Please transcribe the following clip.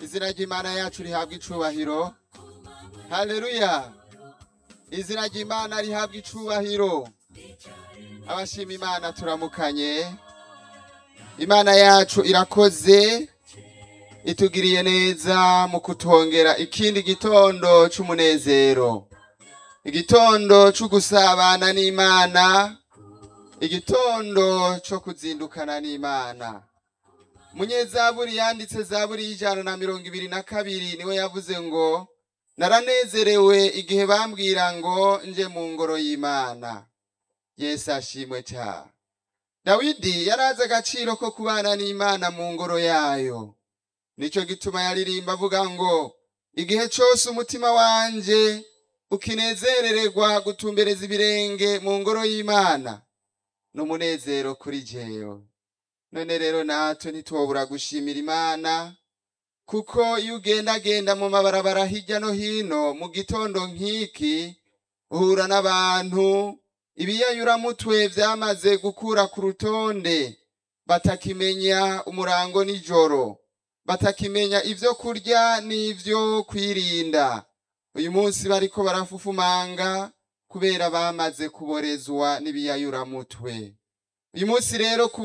izina ry'imana yacu rihabwa icubahiro haleluya izina ry'imana rihabwa icubahiro abashima imana turamukanye imana yacu irakoze itugiriye neza mu kutwongera ikindi gitondo c'umunezero igitondo co gusabana n'imana igitondo co kuzindukana n'imana munyezaburi yanditse zaburi y'ijana na mirongo ibiri na kabiri niwe yavuze ngo naranezerewe igihe bambwira ngo nje mu ngoro y'imana yesu ashimwe cyane dawidi yari azi agaciro ko kubana n'imana mu ngoro yayo nicyo gituma yaririmba avuga ngo igihe cyose umutima wanje ukinezerererwa gutumbereza ibirenge mu ngoro y'imana n'umunezero kuri jewe none rero natwe ntitwobura gushimira imana kuko iyo ugendagenda mu mabarabara hirya no hino mu gitondo nk'iki uhura n'abantu ibiyayuramutwe vyamaze gukura ku rutonde batakimenya umurango nijoro batakimenya ivyo kurya n'ivyo kwirinda uyu munsi bariko barafufumanga kubera bamaze kuborezwa n'ibiyayuramutwe uyu munsi rero